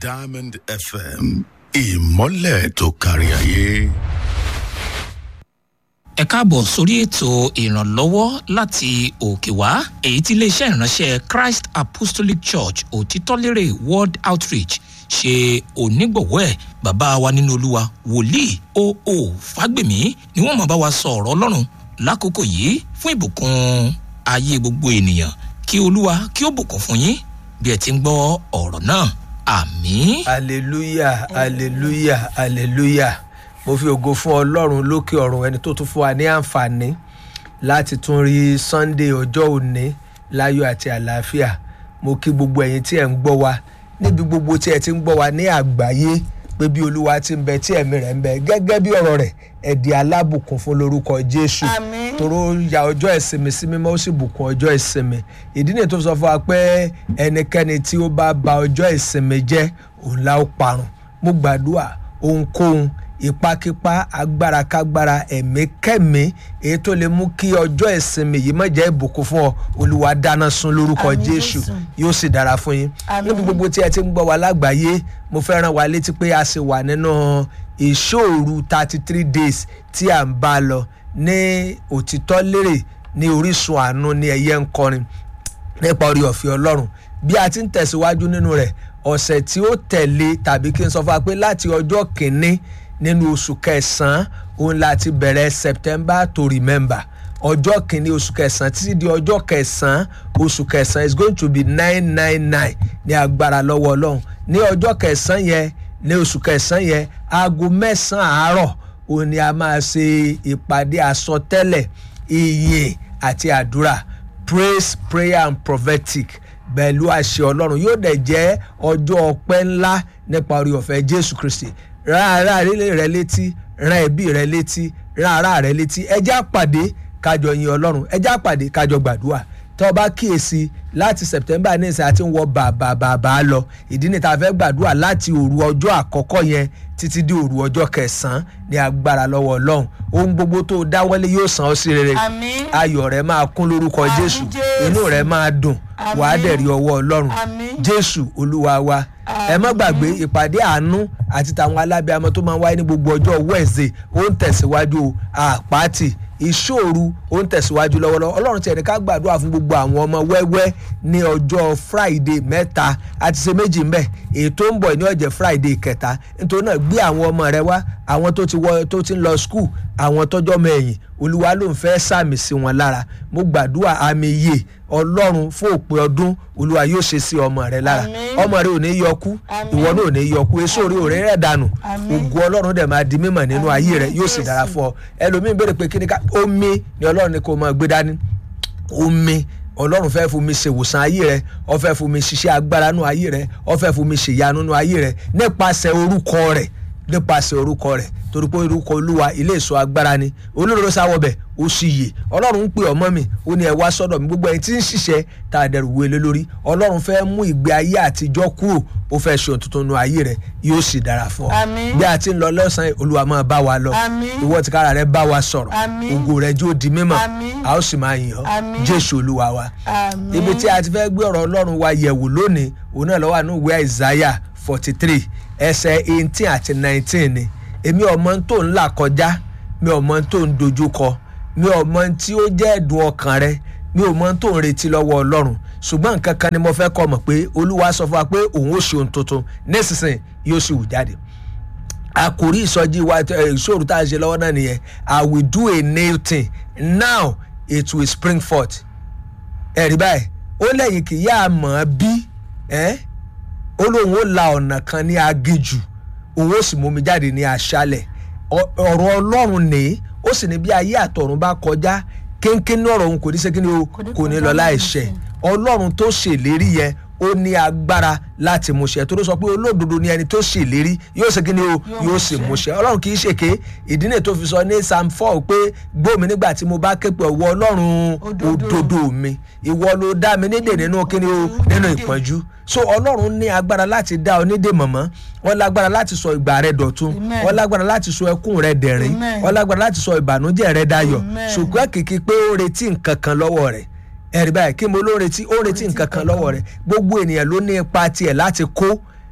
Diamond FM ìmọ́lẹ̀ tó kárí ayé. ẹ káàbọ̀ sórí ètò ìrànlọ́wọ́ láti òkè wá èyí tí iléeṣẹ́ ìránṣẹ́ christ apostolic church òtítọ́lérè world outreach ṣe onígbọ̀wọ́ ẹ̀ bàbá wa nínú olúwa wòlíì oo fágbèmí ni wọ́n máa bá wa sọ ọ̀rọ̀ ọlọ́run lákòókò yìí fún ìbùkún ayé gbogbo ènìyàn kí olúwa kí ó bùkún fún yín bí ẹ ti ń gbọ́ ọ̀rọ̀ náà àmín. hallelujah hallelujah hallelujah mo fi ògo fún ọlọ́run lókè ọ̀run ẹni tó tún fún wa ní àǹfààní láti tún rí sunday ọjọ́ òní láyọ̀ àti àlàáfíà mo kí gbogbo ẹ̀yin tí ẹ̀ ń gbọ́ wa níbi gbogbo tí ẹ ti ń gbọ́ wa ní àgbáyé pé bí olúwa ti ń bẹ tí ẹ̀mí rẹ̀ ń bẹ gẹ́gẹ́ bí ọ̀rọ̀ rẹ̀ ẹ̀dì alábùkún fún lórúkọ jésù Àmín. toró ya ọjọ́ ìsinmi sí mímọ́ ó sì bùkún ọjọ́ ìsinmi ìdí nìyí tó sọ fún wa pé ẹnikẹ́ni tí ó bá ba ọjọ́ ìsinmi jẹ́ òun la ó parun mo gbàdúrà ohunkóhun ìpakípa agbárakágbára ẹ̀mí kẹ́mi èyí tó lè mú kí ọjọ́ ìsinmi yìí má jẹ́ ìbùkún fún ọ olúwa dáná sun lórúkọ Àmín, jésù Jésù. yóò sì dára fún yín Àmín. níbi gbogbo tí ẹ ti ń gbọ́ wa lágbàáyé mo fẹ́ ràn wá létí pé a sì wà nínú ìṣòru thirty three days tí à ń bá a lọ ní òtítọ́ lérè ní orísun àánú ní ẹ̀yẹ ń kọrin nípa orí ọ̀fẹ́ ọlọ́run bí a ti ń tẹ̀síwájú nínú rẹ̀ ọ̀sẹ̀ tí ó tẹ̀lé tàbí kí n sọ fún wa pé láti ọjọ́ kìíní nínú oṣù kẹsàn-án òun láti bẹ̀rẹ̀ september to remember ọjọ́ kìíní oṣù kẹsàn-án títí di ọjọ́ kẹsàn-án oṣù kẹsàn-án is going to be nine nine nine ní agbára lọ́wọ́ ọlọ́run ní ọjọ́ kẹsàn-án yẹn ní oṣù kẹsàn-án yẹn aago mẹ́sàn-án àárọ̀ òun ni a máa ṣe ìpàdé àsọtẹ́lẹ̀ ìyìn àti àdúrà praise prayer and prophetic pẹ̀lú àṣẹ ọlọ́run yóò dẹ̀ jẹ́ ọjọ́ ọpẹ́ ńlá nípa orí ọ̀fẹ́ jésù kristi rán ara rẹ létí rán ẹbí rẹ létí rán ara rẹ létí ẹjẹ́ àpàdé kájọ yin ọlọ́run ẹjẹ́ àpàdé kájọ gbàdúrà tí wọ́n bá kíyèsí láti september ní ìsìn àti ń wọ bàbàbàbà lọ ìdí ni tá a fẹ́ gbàdúrà láti òru ọjọ́ àkọ́kọ́ yẹn títí di òru ọjọ́ kẹsàn-án ní agbára lọ́wọ́ ọlọ́run ohun gbogbo tó o dáwọ́lé yóò san ọ́ sí rere Àmín. ayọ̀ rẹ máa kún lórúkọ Àmín, jésù Jésù. inú rẹ máa dùn Àmín. wàá dẹ̀ rí ọwọ́ ọlọ́run Àmín. jésù olúwa wa ẹ má gbàgbé ìpàdé àánú àti tàwọn alábẹ́àmọ́ tó máa ń wáyé ní gbogbo ọjọ́ wednesday ó ń tẹ̀síwájú o, àpáàtì ìṣòru ó ń tẹ̀síwájú lọ́wọ́lọ́wọ́ ọlọ́run ti ẹ̀rí ká gbàdúrà fún gbogbo àwọn ọmọ wẹ́wẹ́ ní ọjọ́ friday mẹ́ta àti ṣe méjì ńbẹ̀ èyí tó ń bọ̀ ní ọ̀jẹ̀ friday kẹta nítorí náà gbé àwọn ọmọ rẹ wá àwọn tó ti wọ tó ti ń lọ skul àwọn tọjọ́ mẹ́yìn olúwa ló ń fẹ́ sàmì sí wọn lára mo gbàdúrà àmì iye ọlọ́run fún òpin ọdún olúwa yóò ṣe sí ọmọ rẹ lára Àmín. ọmọ rẹ ò ní yọkú Àmín. ìwọ náà ò ní yọkú èso orí òré rẹ dànù Àmín. ògo ọlọ́run dẹ̀ máa di mímọ̀ nínú Àmín, ayé rẹ yóò sì Jésù. dára fún ọ ẹlòmíín béèrè pé kí ni ká omi ni ọlọ́run ní kó máa gbé dání omi ọlọ́run fẹ́ fún mi ṣèwòsàn ayé rẹ ọ fẹ́ fún mi ṣiṣẹ́ agbára nú ayé rẹ ọ fẹ́ fún mi ṣèyanu nú ayé rẹ nípasẹ̀ orúkọ rẹ nípasẹ̀ orúkọ rẹ torí pé orúkọ olúwa ilé ìṣọ́ agbára ni olóró sáwọ́bẹ̀ ó sì yè ọlọ́run ń pè ọmọ mi ó ní ẹ wá sọ́dọ̀ mi gbogbo ẹni tí ń ṣiṣẹ́ tá a dẹrù wọlé lórí ọlọ́run fẹ́ mú ìgbé ayé àtijọ́ kúrò ó fẹ́ ṣe ohun tuntun nú ayé rẹ yóò sì dára fún ọ Àmín. bí a ti ń lọ lọ́sàn-án olúwa máa bá wa lọ Àmín. ìwọ tìkára rẹ bá wa sọ̀rọ̀ Àmín. ògo rẹ jó di mímọ̀ Àmín. a ó sì máa yìn ọ́ Àmín. jésù olúwa wa Àmín. ibi tí a ti fẹ́ gbé ọ̀rọ̀ ọlọ́run wa yẹ̀wò lónìí òun náà lọ́wọ́ àánú ìwé àìsáyà forty three ẹsẹ̀ eighteen àti nineteen ni èmi ọmọ tó ń là kọjá mi ọmọ tó ń dojú kọ mi ọmọ tí ó jẹ́ ẹ̀dùn ọkàn rẹ mi ò mọ tó ń retí lọ́wọ́ ọlọ́run ṣùgbọ́n nǹkan kan ni mo fẹ́ kọ́ mọ̀ pé olúwa sọ fún wa pé òun ó ṣe ohun tuntun nísinsìnyí yóò sì wù jáde àkòrí ìsọjí wa ẹ, ìṣòro tá a ṣe lọ́wọ́ náà nìyẹn i will do a new thing now it will spring forth ẹ̀rí báyìí ó lẹ́yìn kì í yá a mọ̀ ọ́ bí ẹ́ ó lóun ó la ọ̀nà kan ní agéjù òun ó sì mú mi jáde ní aṣálẹ̀ Ọ- ọ̀rọ̀ ọlọ́run ní ó sì ní bí ayé àtọ̀run bá kọjá kéńkéń ní ọ̀rọ̀ òun kò ní ṣe kí ni o kò ní lọ láìṣẹ ọlọ́run tó ṣèlérí yẹn ó ní agbára láti múṣẹ tó ló sọ pé olódodo ni ẹni tó ṣèlérí yóò ṣe kí ni o yóò sì múṣẹ ọlọ́run kì í ṣèké ìdí nìyí tó fi sọ ní psalm four pé gbómi nígbà tí mo bá ké pe ọwọ́ ọlọ́run Òdodo. òdodo mi ìwọ ló dá mi nídè nínú kí ni o nínú ìpọ́njú so ọlọ́run ní agbára láti dá ọ nídè mọ̀mọ́ wọ́n lágbára láti sọ ìgbà rẹ dọ̀tun Amen. wọ́n lágbára láti sọ ẹkún rẹ dẹ̀rín Amen. wọ́n lágbára láti sọ ìbànújẹ́ rẹ dayọ̀ Amen. ṣùgbọ́n kìkì pé ó retí nǹkan kan lọ́wọ́ rẹ̀ ẹ̀rí báyìí kí mo ló retí ó retí nǹkan kan lọ́wọ́ rẹ̀ gbogbo ènìyàn ló ní ipa tiẹ̀ láti kó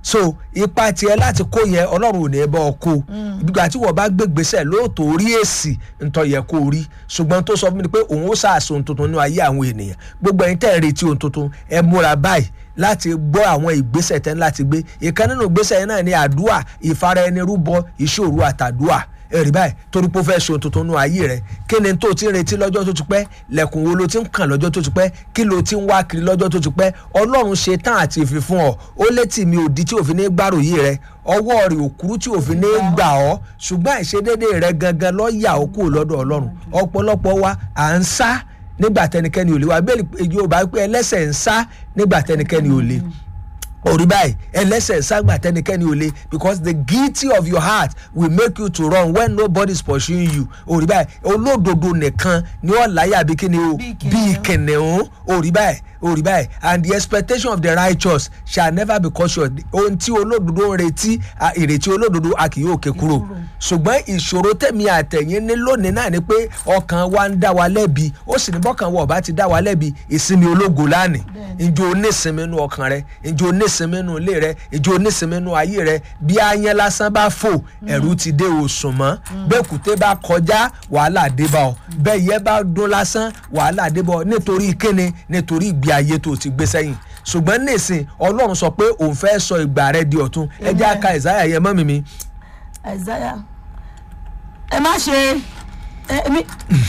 so ipa tiẹ̀ láti kó yẹn ọlọ́run ò ní ẹ bọ́ ọ kó ìgbà tí wọ́n bá gbégbèsè lóòótọ́ rí èsì ntọ́ yẹ kó rí ṣùgbọ́n tó sọ fún mi pé òun ó sàásùn ohun tuntun nínú ayé àwọn ènìyàn gbogbo ẹ̀yin tẹ́ ẹ̀ retí ohun tuntun ẹ múra báyìí láti gbọ́ àwọn ìgbésẹ̀ tẹ́ ń láti gbé ìkan nínú ìgbésẹ̀ yẹn náà ni àdúà ìfara ẹni rúbọ ìṣòro àtàdúà ẹ̀rí báyìí torí pé ó fẹ́ ṣe ohun tuntun nínú ayé rẹ kí ni tó ti ń retí lọ́jọ́ tó ti pẹ́ lẹ̀kùn wo ló ti ń kàn lọ́jọ́ tó ti pẹ́ kí ló ti ń wá kiri lọ́jọ́ tó ti pẹ́ ọlọ́run ṣe tán àti ìfi fún ọ ó létí mi òdi tí òfin ní gbàròyé rẹ ọwọ́ rẹ̀ òkúrú tí òfin ní gbà ọ́ ṣùgbọ́n àìṣedédé rẹ gangan ló yà ó kúrò lọ́dọ̀ ọlọ́run ọ̀pọ̀lọpọ̀ wa à ń sá nígbà tẹnikẹ́ni ò lè wá bẹ́ẹ̀ yorùbá pé ẹlẹ́sẹ̀ ń sá nígbà tẹnikẹ́ni ò lè orí báyìí ẹlẹ́sẹ̀ ságbà tẹnikẹ́ni ò le because the guilty of your heart will make you to run when nobody is pursuing you orí báyìí olódodo nìkan ni ó láyà bí kíni o bí kìnìún orí báyìí orí báyìí and the expectation of the righteous shall never be cut short ohun tí olódodo ń retí ìrètí olódodo a kì yóò ké kúrò ṣùgbọ́n ìṣòro tẹ̀mí àtẹ̀yìn ní lónìí náà ni pé ọkàn wa ń dá wa lẹ́bi ó sì ní bọ́kàn wa ọba ti dá wa lẹ́bi ìsinmi ológo lánìí ǹjẹ́ o ní ìsinmi nínú ọkàn rẹ ǹjẹ́ o ní ìsinmi nínú ilé rẹ ǹjẹ́ o ní ìsinmi nínú ayé rẹ bí ayán lásán bá fò ẹ̀rù ti dé òsùn mọ́ bẹ́ẹ̀ kùté bá kọjá wàhálà dé bá ọ bẹ́ẹ̀ yẹ bá dún lásán wàhálà dé bá ọ nítorí kíni nítorí ìgbé ayé tó ti gbé sẹ́yìn ṣùgbọ́n nísìn ọlọ́run sọ pé òun fẹ́ sọ ìgbà rẹ di ọ̀tun ẹ jẹ́ àka ìsáyà yẹn mọ́ mi mi. Isaiah ẹ má ṣe ẹ mi-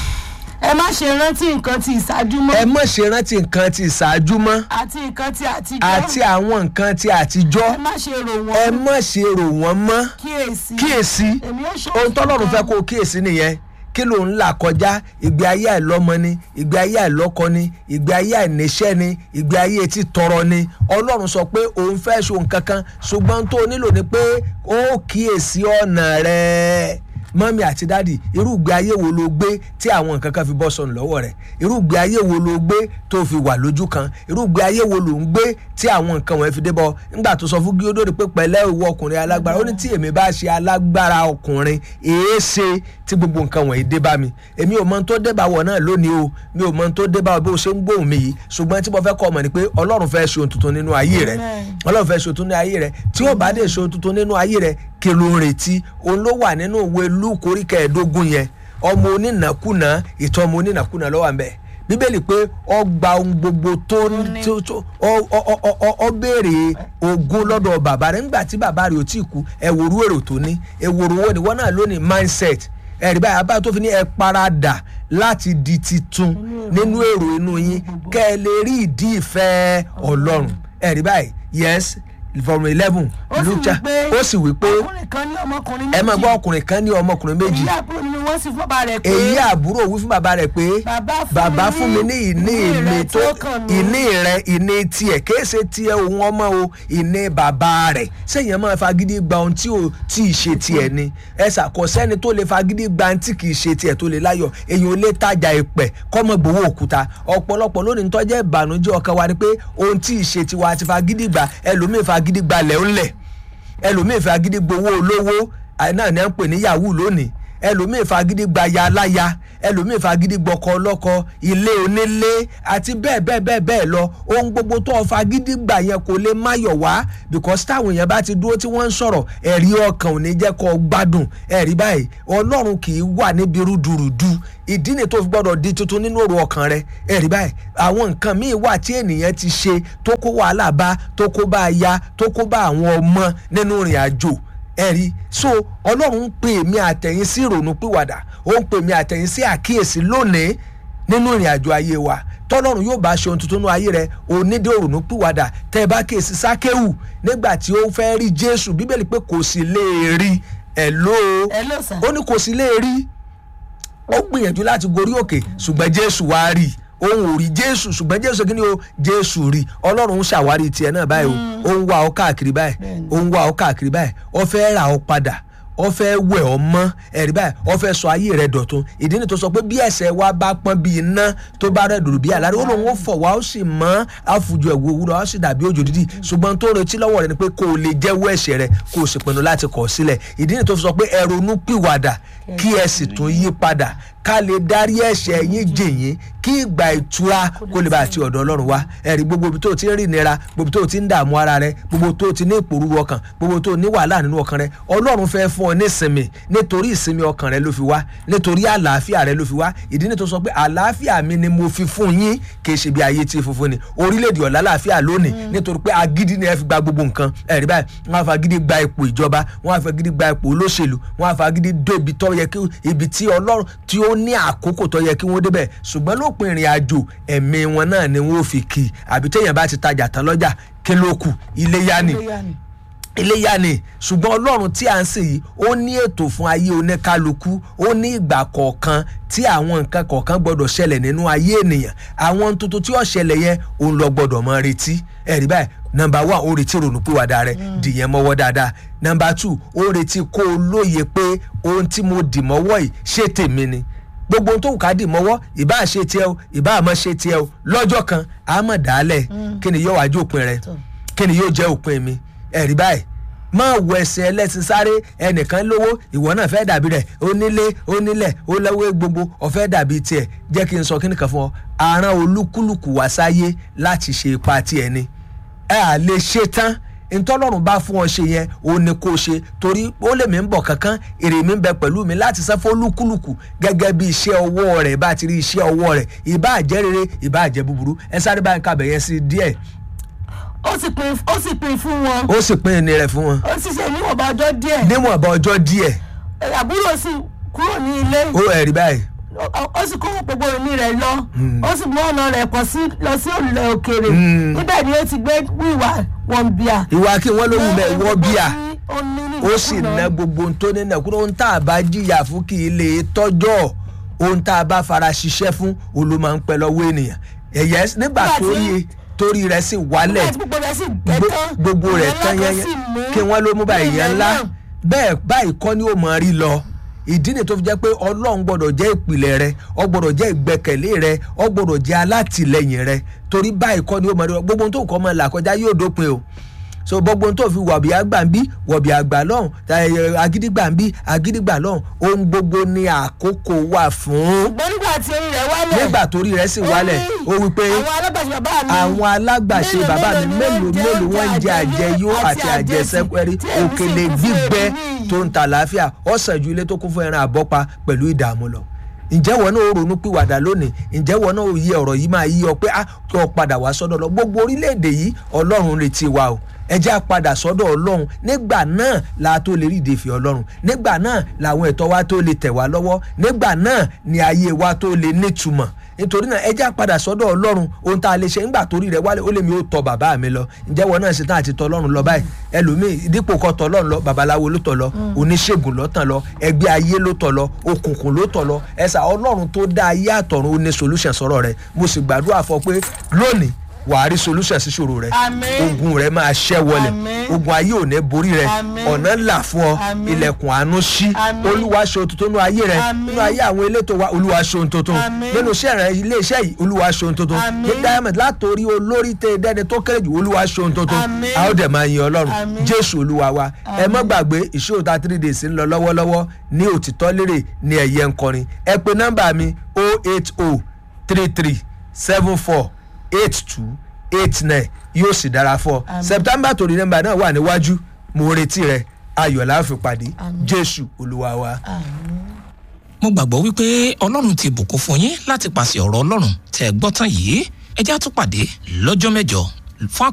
ẹ má ṣe rántí nǹkan tí ìṣáájú mọ́ ẹ mọ̀ ṣe rántí nǹkan ti ìṣáájú mọ́ àti nǹkan tí àtijọ́ àti àwọn nǹkan ti àtijọ́ ẹ má ṣe rò ẹ wọ́n mọ̀ ṣe rò wọ́n mọ́ kíyèsí kíyèsí èmi ó ṣe ohun tọ́lọ́run fẹ́ kó o kíyèsí nìyẹn kí ló ń là kọjá ìgbé ayé àìlọ́mọ ni ìgbé ayé àìlọ́kọ ni ìgbé ayé àìníṣẹ́ ni ìgbé ayé tí tọrọ ni ọlọ́run sọ pé òun fẹ́ ṣe nǹkan kan ṣùgbọ́n tó o nílò ni pé ó kíyèsí ọ̀nà rẹ̀ mọ́mí àti dádì irú ìgbé ayé wo ló gbé tí àwọn nǹkan kan fi bọ́ sọnù lọ́wọ́ rẹ̀ irú ìgbé ayé wo ló gbé tó fi wà lójú kan irú ìgbé ayé wo ló ń gbé tí àwọn nǹkan wọ̀nyẹn fi dé bọ́ nígbà tó sọ fún gíódòdì pé pẹ̀lẹ́ ìwọ ọkùnrin alágbára ó ní tí èmi bá ṣe alágbára ọkùnrin èé ṣe tí gbogbo nǹkan wọ̀nyí dé bá mi èmi ò mọ ohun tó dé bá wọ̀ náà lónìí o mi ò mọ ohun tó dé bá wọ̀ bí o ṣe ń gbóhùn mi yìí ṣùgbọ́n tí mo fẹ́ kọ́ ọmọ ni pé ọlọ́run fẹ́ ṣe ohun tuntun nínú ayé rẹ̀ Amen. ọlọ́run fẹ́ ṣe ohun tuntun nínú ayé rẹ̀ tí ó bá dé ṣe ohun tuntun nínú ayé rẹ̀ kí ló ń retí òun ló wà nínú ìwé lúùkù orí kẹẹ̀ẹ́dógún yẹn ọmọ onínàkúnà ìtọ́ ọmọ onínàkúnà ló wà ńbẹ̀ bíbélì pé ó gba ohun gbogbo tó ní. tó tó ọ ọ ọ ọ ọ ọ béèrè ogún lọ́dọ̀ bàbá rẹ̀ nígbà tí bàbá rẹ̀ ò tí ì kú ẹ wòrú èrò tó ní ẹ wòrú wo ni wọ́n náà lónìí mindset ẹ̀rí báyìí abáyé tó fi ní ẹ paradà láti di titun nínú èrò inú yín kẹ́ ẹ lè rí ìdí ìfẹ́ ọlọ́run ẹ̀rí báyìí yes from eleven ó sì wí pé ó sì wí pé ọkùnrin kan ní ọmọkùnrin ẹ máa méjì gbọ́ ọkùnrin kan ní ọmọkùnrin méjì èyí àbúrò nínú wọn sì fún bàbá rẹ̀ pé èyí àbúrò wí fún bàbá rẹ̀ pé Bàbá fún bàbá mi fún mi ní ìní ìní mi rẹ tó tó kàn mí." ìní rẹ ìní tiẹ̀ kìí ṣe tiẹ̀ òun ọmọ o ìní bàbá rẹ̀ sẹ́yìn máa fagídí gba ohun tí ò tí ì ṣe tiẹ̀ ni ẹ ṣàkọsẹ́ni tó lè fagídí gba ohun tí kì í ṣe tiẹ̀ tó lè láyọ̀ èyàn ò lè tajà ìpẹ́ kọ́mọ gbowó òkúta ọ̀pọ̀lọpọ̀ lónìí ń tọ́jẹ́ ìbànújẹ́ ọkàn wa ni pé ohun tí ì ṣe tiwa ti fagídí gbà ẹlòmíì fagídí gba lẹ́ńlẹ̀ ẹlòmíì fagídí gbowó olówó àì náà ní à ń pè ní yahoo lónìí ẹlòmíì fagídí gba ya aláya ẹlòmíì fagídí gbọkọ ọlọ́kọ ilé onílé àti bẹ́ẹ̀ bẹ́ẹ̀ bẹ́ẹ̀ bẹ́ẹ̀ lọ ohun gbogbo tó o fagídí gbà yẹn kò lè máyọ̀ wá because táwọn èèyàn bá ti dúró tí wọ́n ń sọ̀rọ̀ ẹ̀rí ọkàn ò ní jẹ́ kó o gbádùn ẹ̀rí báyìí ọlọ́run kì í wà níbi rúdurùdu ìdí ni tó fi gbọ́dọ̀ di tuntun nínú òru ọkàn rẹ ẹ̀rí báyìí àwọn nǹkan míì wà tí ènìyàn ti ṣe tó kó wàhálà bá tó kó bá aya tó kó bá àwọn ọmọ nínú ìrìn àjò ẹ̀rí so ọlọ́run ń pè mí àtẹ̀yìn sí ìrònú pìwàdà ó ń pè mí àtẹ̀yìn sí àkíyèsí lónìí nínú ìrìn àjò ayé wa tọ́lọ́run yóò bá ṣe ohun tuntun nínú ayé rẹ onídé òrònú pìwàdà tẹ́ ẹ bá kíyèsí sákéwù nígbà tí ó fẹ́ rí jésù bíbélì pé kò sì lè rí ẹ̀ ló ẹ ló sà ó ní kò sì lè rí ó gbìyànjú láti gorí òkè ṣùgbọ́n jésù wá rí i òun ò rí jésù ṣùgbọ́n jésù kí ni o jésù rí ọlọ́run ń ṣàwárí tiẹ̀ náà báyìí o ó ń wá ọ káàkiri báyìí ó ń wá ọ káàkiri báyìí ó fẹ́ rà ọ padà ó fẹ́ wẹ̀ ọ mọ́ ẹ̀rí báyìí ó fẹ́ sọ ayé rẹ dọ̀tun ìdí ni tó sọ pé bí ẹ̀ṣẹ̀ wa bá pọ́n bí iná tó bá rẹ̀ dòdò bí àlàrí ó lóun ó fọ̀ wá ó sì mọ́ àfùjọ ẹ̀wù òwúrọ̀ ó sì dàbí òjò dídì ṣùgbọ́n tó ń retí lọ́wọ́ rẹ ni pé kó o lè jẹ́wọ́ ẹ̀ṣẹ̀ rẹ kó o sì pinnu láti kọ̀ ọ́ sílẹ̀ ìdí ni tó fi sọ pé ẹ ronú pìwàdà kí ẹ sì tún yí padà ká lè darí ẹ̀ṣẹ̀ yín jìn yín kí ìgbà ìtura kó lè bá àti ọ̀dọ̀ ọlọ́run wá ẹ̀rí gbogbo ibi tó ti ń rí ìnira gbogbo tó ti ń dààmú ara rẹ gbogbo tó ti ní ìpòrúru ọkàn gbogbo tó ní wàhálà nínú ọkàn rẹ ọlọ́run fẹ́ fún ọ ní ìsinmi nítorí ìsinmi ọkàn rẹ ló fi wá nítorí àlàáfíà rẹ ló fi wá ìdí ni tó sọ pé àlàáfíà mi ni mo fi fún yín kì í ṣe bí ayé tí funfun ni orílẹ̀-èdè ọ̀la àlàáfíà lónìí nítorí pé agídí ni ẹ fi gba gbogbo nǹkan ẹ̀rí báyìí wọ́n á fa agídí gba ipò ìjọba wọ́n á fa agídí gba ipò olóṣèlú wọ́n á fa agídí dé ibi tó yẹ kí ibi tí ọlọ́run tí ó ní àkókò tó yẹ kí wọ́n débẹ̀ ṣùgbọ́n lópin ìrìn àjò ẹ̀mí wọn náà ni wọ́n fi kì í àbí téèyàn bá ti tajà tán lọ́jà kí ló kù iléyá ni iléyá ni ṣùgbọ́n ọlọ́run tí a ń sè yìí ó ní ètò fún ayé oníkálukú ó ní ìgbà kọ̀ọ̀kan tí àwọn nǹkan kọ̀ọ̀kan gbọ́dọ̀ ṣẹlẹ̀ nínú ayé ènìyàn àwọn tuntun tí ó ṣẹlẹ̀ yẹn òun lọ gbọ́dọ̀ mọ retí ẹ̀rí báyìí nọmba one ó retí ronúpìwàdà rẹ dìyẹn mọ́wọ́ dáadáa nọmba two ó retí kó o lóye pé ohun tí mo dì mọ́wọ́ yìí ṣé tèmi ni gbogbo ohun tó wù ká dì mọ́wọ́ ìbá ṣe tiẹ̀ o ìbá àmọ́ ṣe tiẹ̀ o lọ́jọ́ kan àmọ̀ dálẹ̀ kí ni yóò wájú òpin rẹ kí ni yóò jẹ́ òpin mi ẹ̀rí báyìí máa wọ ẹsẹ̀ ẹlẹ́sìn sáré ẹnìkan lówó ìwọ náà fẹ́ dàbí rẹ̀ onílé onílẹ̀ ó lọ́wọ́ gbogbo ọ̀fẹ́ dàbí tiẹ̀ jẹ́ kí n sọ kíni kan fún ọ àrùn olúkúlùkù wá sáyé láti ṣe ipa tiẹ̀ ni ẹ à lè ṣe tán ntọ́lọ́run bá fún ọ ṣe yẹn ó ní kó ṣe torí ó lè mí ń bọ̀ kankan èrè mi ń bẹ pẹ̀lú mi láti sẹ́ fún olúkúlùkù gẹ́gẹ́ bí iṣẹ́ ọwọ́ rẹ̀ bá ti rí iṣẹ́ ọwọ́ rẹ̀ ìbá jẹ́ rere ìbá jẹ́ búburú ẹ sáré báyìí kábẹ̀ yẹn sí díẹ̀ ó sì pin ó sì pin fún wọn ó sì pín ní rẹ̀ fún wọn ó sì ṣe níwọ̀nba ọjọ́ díẹ̀ níwọ̀n ọba ọjọ́ díẹ̀ àbúrò sì kúrò ní ilé ó ẹ̀rí báyìí ó- ó sì kó gbogbo ìní rẹ̀ lọ ó sì mú ọ̀nà rẹ̀ pọ̀ sí lọ sí òrùlé òkèèrè níbẹ̀ ni ó ti gbé wíwà wọ̀nbíà ìwà kí wọ́n ló wù mẹ́ wọ́ bíà ó ní ní ó sì ìnákúnà. ná gbogbo ohun tó nínú ẹ̀kúrò ohun tá a bá jìyà fún kì í lè tọ́jọ́ ohun tá a bá fara ṣiṣẹ́ fún òun ló máa ń pẹ́ lọ́wọ́ ènìyàn ẹ̀yẹ nígbà Nígbà tí- torí torí rẹ̀ sì wálẹ̀ nígbà tí gbogbo rẹ̀ sì gbẹ gbo- tán gbogbo rẹ̀ ìyẹn tán ńlá kan yẹn sì mú kí wọ́n ló mú bá ilẹ̀ ìyẹn ńlá náà. bẹ́ẹ̀ báyìí kọ́ ni ó mọ̀ rí lọ ìdí ni tó fi jẹ́ pé ọlọ́run gbọ́dọ̀ jẹ́ ìpìlẹ̀ rẹ ọ gbọ́dọ̀ jẹ́ ìgbẹ́kẹ̀lé rẹ ọ gbọ́dọ̀ jẹ́ alátìlẹyìn rẹ torí báyìí kọ́ ni ó mọ̀ rí lọ gbogbo ohun tó kọ́ mọ́ là kọjá yóò dópin o so gbogbo ohun tó fi wọ̀bì àgbà ń bí wọ̀bì àgbà lọ́hùn ẹ, agídígbà ń bí agídígbà lọ́hùn ohun gbogbo ni àkókò wà fún ṣùgbọ́n nígbà tí orí rẹ̀ wálẹ̀ nígbà torí rẹ̀ sì wálẹ̀ ó wí pé àwọn alágbàṣe bàbá mi àwọn alágbàṣe mélòó bàbá mi mélòó mélòó ni mélòó wọ́n ń jẹ àjẹyó àti àjẹsẹ́kẹ́rí tí èmi sì òkèlè kún fún gbígbẹ èmi yìí. tó ń ta àlàáfíà ọ̀sán ju ilé tó kún fún ẹran àbọ́pa pẹ̀lú ìdààmú lọ ǹjẹ́ wọn náà ó ronú pìwàdà lónìí ǹjẹ́ wọn náà ó yí ọ̀rọ̀ yìí máa yí ọ pé á kí ọ padà wá sọ́dọ̀ lọ gbogbo orílẹ̀-èdè yìí ọlọ́run retí wa o ẹ jẹ́ á padà sọ́dọ̀ ọlọ́run nígbà náà la tó lè rí ìdèfì ọlọ́run nígbà náà làwọn ẹ̀tọ́ wa tó lè tẹ̀ wá lọ́wọ́ nígbà náà ni ayé wa tó lè nítumọ̀ nítorí náà ẹ jẹ́ á padà sọ́dọ̀ ọlọ́run ohun tá a lè ṣe nígbà torí rẹ̀ wálé ó lè mi ó tọ bàbá mi lọ ǹjẹ́ wọn náà ṣetán àti tọ ọlọ́run lọ báyìí ẹlòmíì dípò kọ́ tọ ọlọ́run lọ babaláwo ló tọ̀ lọ oníṣègùn ló tàn lọ ẹgbẹ́ ayé ló tọ̀ lọ òkùnkùn ló tọ̀ lọ ẹ̀sà ọlọ́run tó dá ayé àtọ̀run ó ní solution sọ̀rọ̀ rẹ̀ mo sì gbàdúrà fọ pé lónìí wàá rí solution sí ṣòro rẹ Àmín. ogun rẹ máa ṣẹ́ wọlẹ̀ Àmín. ogun ayé ò ní borí rẹ Àmín. ọ̀nà là fún ọ Àmín. ilẹ̀kùn àánú ṣí Àmín. olúwa ṣe ohun tuntun nínú ayé rẹ Àmín. nínú ayé àwọn elétò wa olúwa ṣe ohun tuntun Àmín. nínú iṣẹ́ rẹ ilé iṣẹ́ yìí olúwa ṣe ohun tuntun Àmín. ní diamond látòrí olórí tẹ dẹni tó kéré jù olúwa ṣe ohun tuntun Àmín. a ó dẹ̀ máa yin ọlọ́run Àmín. jésù olúwa wa ẹ mọ́ gbàgbé ìṣòro ta three days ń lọ lọ́wọ́lọ́wọ́ ní òtítọ́ lérè ní ẹ̀yẹ ńkọrin ẹ pe nọ́mbà mi o eight o three three seven four eight two eight nine yóò sì dára fún ọ Àmín. september torí nọ́mbà náà wà níwájú mo retí rẹ ayọ̀ la ó fi pàdé Àmín. jésù olúwa wa. mo gbàgbọ́ wípé ọlọ́run ti bùkún fún yín láti pàṣẹ ọ̀rọ̀ ọlọ́run tẹ́ ẹ gbọ́ tán yìí ẹ jẹ́ á tún pàdé lọ́jọ́ mẹ́jọ fún